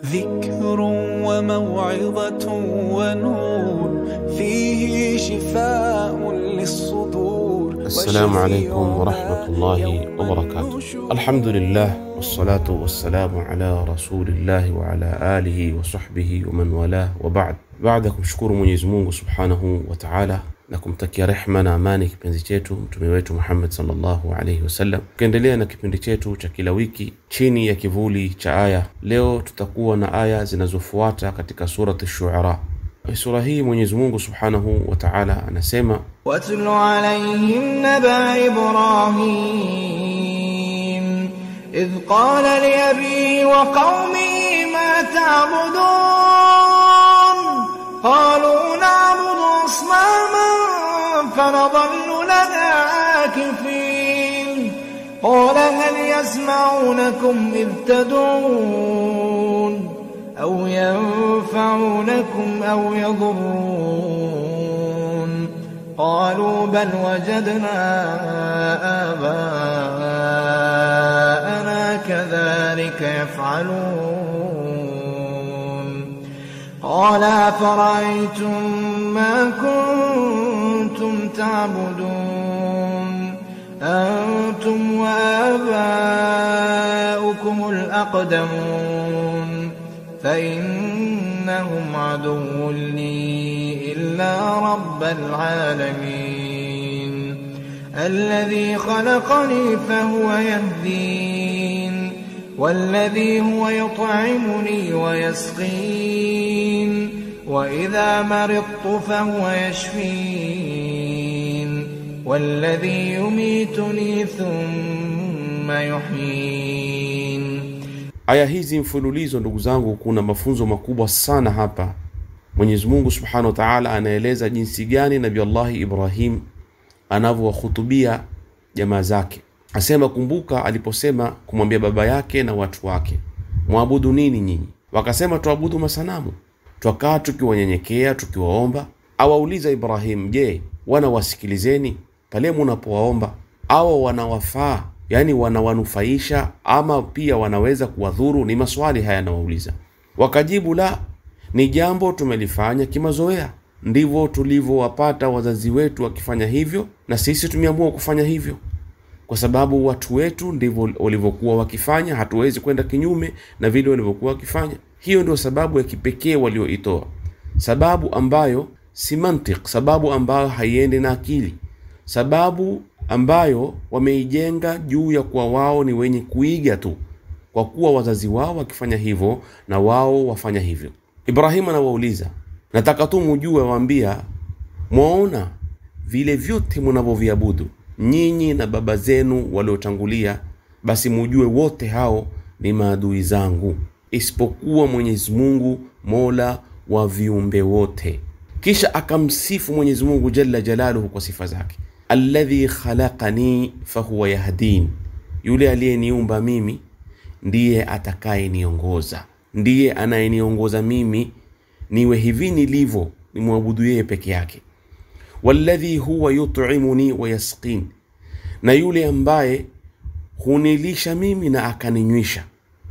ذكر وموعظة ونور فيه شفاء للصدور السلام عليكم ورحمة الله وبركاته الحمد لله والصلاة والسلام على رسول الله وعلى آله وصحبه ومن والاه وبعد baada ya kumshukuru mwenyezi mungu subhanahu wa taala na kumtakia rehma na amani kipenzi chetu mtume wetu muhammad salllahu alaihi wasallam tukiendelea na kipindi chetu cha kila wiki chini ya kivuli cha aya leo tutakuwa na aya zinazofuata katika surati shuara sura hii mwenyezi mungu subhanahu wa taala anasema واتل عليهم نبأ إبراهيم إذ قال لأبيه وقومه ما تعبدون قالوا نعبد أصناما فنظل لها عاكفين قال هل يسمعونكم إذ تدعون أو ينفعونكم أو يضرون قالوا بل وجدنا آباءنا كذلك يفعلون قال أفرأيتم ما كنتم تعبدون أنتم وآباؤكم الأقدمون فإنهم عدو لي إلا رب العالمين الذي خلقني فهو يهدين والذي هو يطعمني ويسقين وإذا مرضت فهو يشفين والذي يميتني ثم يحيين aya hizi mfululizo ndugu zangu kuna mafunzo makubwa sana hapa mwenyezi mungu subhanahu wa taala anaeleza jinsi gani nabi allahi ibrahim anavyowahutubia jamaa zake asema kumbuka aliposema kumwambia baba yake na watu wake mwabudu nini nyinyi wakasema tuabudu masanamu twakaa tukiwanyenyekea tukiwaomba awauliza ibrahim je wanawasikilizeni pale munapowaomba awa wanawafaa yani wanawanufaisha ama pia wanaweza kuwadhuru ni maswali haya yanawauliza wakajibu la ni jambo tumelifanya kimazoea ndivyo tulivyowapata wazazi wetu wakifanya hivyo na sisi tumeamua kufanya hivyo kwa sababu watu wetu ndivyo walivyokuwa wakifanya hatuwezi kwenda kinyume na vile walivyokuwa wakifanya hiyo ndio sababu ya kipekee walioitoa sababu ambayo si mantik sababu ambayo haiendi na akili sababu ambayo wameijenga juu ya kuwa wao ni wenye kuiga tu kwa kuwa wazazi wao wakifanya hivyo na wao wafanya hivyo ibrahimu anawauliza nataka tu mujue waambia mwaona vile vyote mnavyoviabudu nyinyi na baba zenu waliotangulia basi mujue wote hao ni maadui zangu isipokuwa mwenyezi mungu mola wa viumbe wote kisha akamsifu mwenyezi mungu jalla jalaluhu kwa sifa zake alladhi khalaqani fahuwa yahdin yule aliyeniumba mimi ndiye atakayeniongoza ndiye anayeniongoza mimi niwe hivi nilivyo nimwabudu yeye peke yake walladhi huwa yutimuni wa yasqin na yule ambaye hunilisha mimi na akaninywesha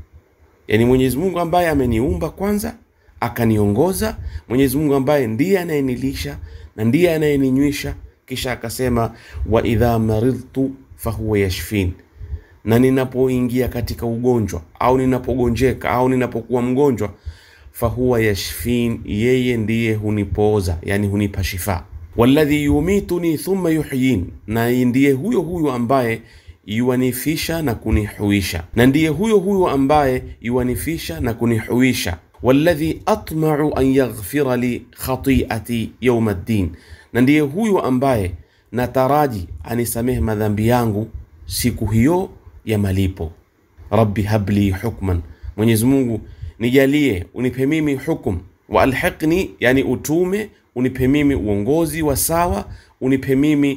yani mwenyezi mungu ambaye ameniumba kwanza akaniongoza mwenyezi mungu ambaye ndiye anayenilisha na ndiye anayeninywesha kisha akasema wa idha maridtu fahuwa yashfin na ninapoingia katika ugonjwa au ninapogonjeka au ninapokuwa mgonjwa fahuwa yashfin yeye ndiye hunipooza yani hunipa shifa walladhi yumituni thumma yuhyin na ndiye huyo huyo ambaye yuwanifisha na kunihuisha na ndiye huyo huyo ambaye yuwanifisha na kunihuisha walladhi atmau an yaghfira li khati'ati yauma ddin na ndiye huyo ambaye nataraji anisamehe madhambi yangu siku hiyo ya malipo rabbi habli hukman mwenyezi mungu nijalie unipe mimi hukum wa alhiqni yani utume unipe mimi uongozi wa sawa unipe mimi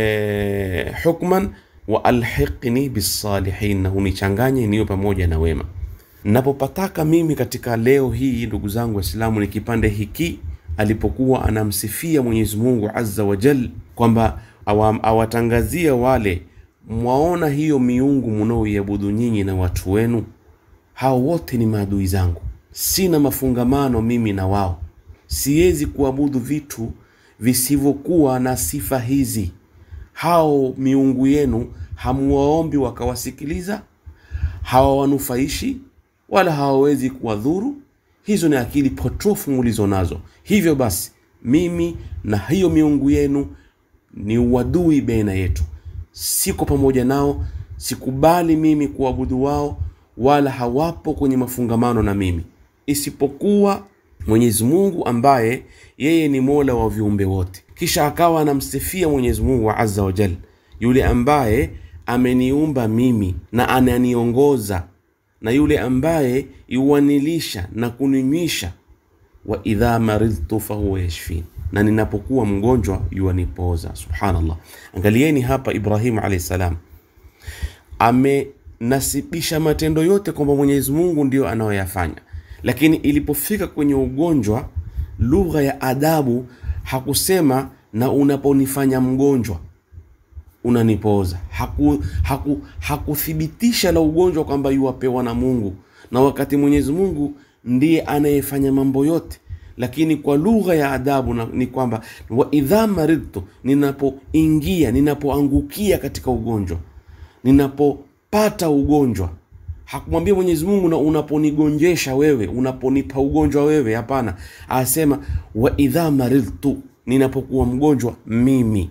eh, hukman wa alhiqni bisalihin na unichanganye niwe pamoja na wema napopataka mimi katika leo hii ndugu zangu waislamu ni kipande hiki alipokuwa anamsifia mwenyezi mungu azza wa jal kwamba awa- awatangazia wale mwaona hiyo miungu mnaoiabudu nyinyi na watu wenu hao wote ni maadui zangu sina mafungamano mimi na wao siwezi kuabudu vitu visivyokuwa na sifa hizi hao miungu yenu hamuwaombi wakawasikiliza hawawanufaishi wala hawawezi kuwadhuru hizo ni akili potofu mulizo nazo hivyo basi mimi na hiyo miungu yenu ni uadui baina yetu siko pamoja nao sikubali mimi kuabudu wao wala hawapo kwenye mafungamano na mimi isipokuwa mwenyezi mungu ambaye yeye ni mola wa viumbe wote kisha akawa anamsifia mwenyezi mungu azza wa jal yule ambaye ameniumba mimi na ananiongoza na yule ambaye yuwanilisha na kuninywisha wa idha maridhtu fahuwa yashfin na ninapokuwa mgonjwa yuwanipoza subhanallah angalieni hapa ibrahimu alahi salam amenasibisha matendo yote kwamba mwenyezi mungu ndio anayoyafanya lakini ilipofika kwenye ugonjwa lugha ya adabu hakusema na unaponifanya mgonjwa unanipoza haku, haku, hakuthibitisha la ugonjwa kwamba yuwapewa na mungu na wakati mwenyezi mungu ndiye anayefanya mambo yote lakini kwa lugha ya adabu na, ni kwamba wa idha maridtu ninapoingia ninapoangukia katika ugonjwa ninapopata ugonjwa hakumwambia mwenyezi mungu na unaponigonjesha wewe unaponipa ugonjwa wewe hapana asema wa idha maridtu ninapokuwa mgonjwa mimi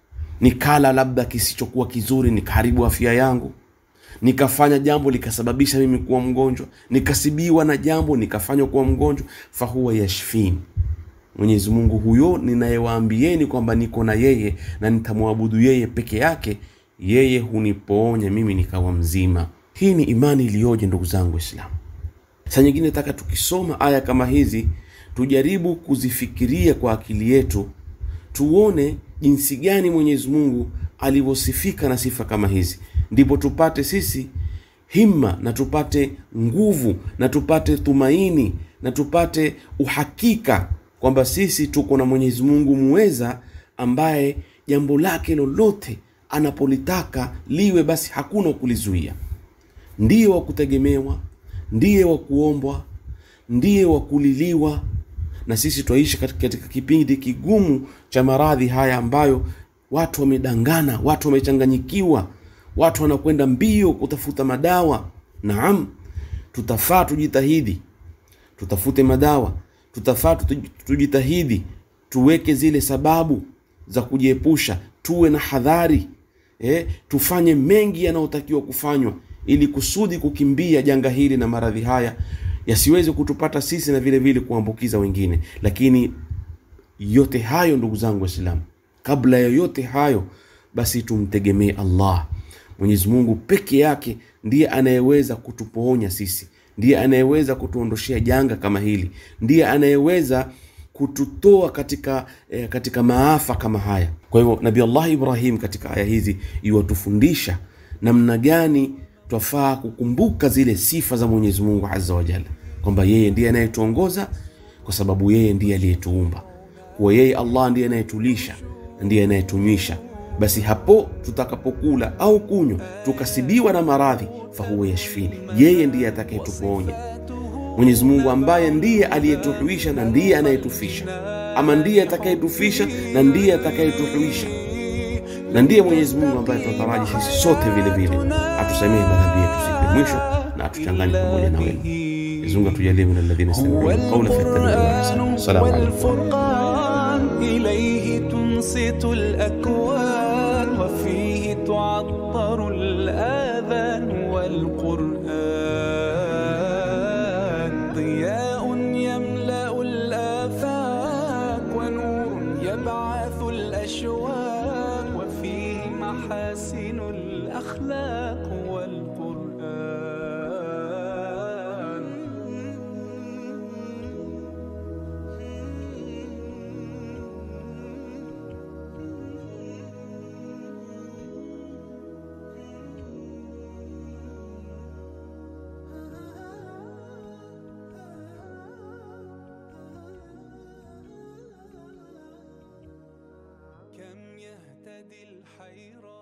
nikala labda kisichokuwa kizuri nikaharibu afya yangu nikafanya jambo likasababisha mimi kuwa mgonjwa nikasibiwa na jambo nikafanywa kuwa mgonjwa fahuwa yashfini mwenyezi mungu huyo ninayewaambieni kwamba niko na yeye na nitamwabudu yeye peke yake yeye hunipoonya mimi nikawa mzima hii ni imani iliyoje ndugu zangu waislamu saa nyingine nataka tukisoma aya kama hizi tujaribu kuzifikiria kwa akili yetu tuone jinsi gani mwenyezi mungu alivyosifika na sifa kama hizi ndipo tupate sisi himma na tupate nguvu na tupate tumaini na tupate uhakika kwamba sisi tuko na mwenyezi mungu muweza ambaye jambo lake lolote anapolitaka liwe basi hakuna kulizuia ndiye wa kutegemewa ndiye wa kuombwa ndiye wa kuliliwa na sisi twaishi katika, katika kipindi kigumu cha maradhi haya ambayo watu wamedangana watu wamechanganyikiwa watu wanakwenda mbio kutafuta madawa naam tutafaa tujitahidi tutafute madawa tutafaa tujitahidi tuweke zile sababu za kujiepusha tuwe na hadhari eh, tufanye mengi yanayotakiwa kufanywa ili kusudi kukimbia janga hili na maradhi haya yasiweze kutupata sisi na vile vile kuambukiza wengine lakini yote hayo ndugu zangu waislamu kabla ya yote hayo basi tumtegemee allah mwenyezi mungu peke yake ndiye anayeweza kutupoonya sisi ndiye anayeweza kutuondoshea janga kama hili ndiye anayeweza kututoa katika eh, katika maafa kama haya kwa hivyo nabi allah ibrahim katika aya hizi iwatufundisha namna gani twafaa kukumbuka zile sifa za mwenyezi mungu azza wajalla kwamba yeye ndiye anayetuongoza kwa sababu yeye ndiye aliyetuumba kuwa yeye allah ndiye anayetulisha ndiye anayetunywisha basi hapo tutakapokula au kunywa tukasibiwa na maradhi fahuwa yashfini yeye ndiye atakayetuponya mwenyezi mungu ambaye ndiye aliyetuhuisha na ndiye anayetufisha ama ndiye atakayetufisha na ndiye atakayetuhuisha na ndiye mwenyezi mungu ambaye tunataraji sisi sote vile vile atusamehe madhambi yetu siku ya mwisho na atuchanganye pamoja na wewe mwenyezi mungu atujalie min alladhina yastami'una alqawla fayattabi'una ahsana assalamu alaykum والفرقان إليه تنصت الأكوان وفيه تعطر الآذان والقرآن ضياء يملأ الآفاق ونور يبعث الأشواق وفيه محاسن الأخلاق والقرآن كم يهتدي الحيران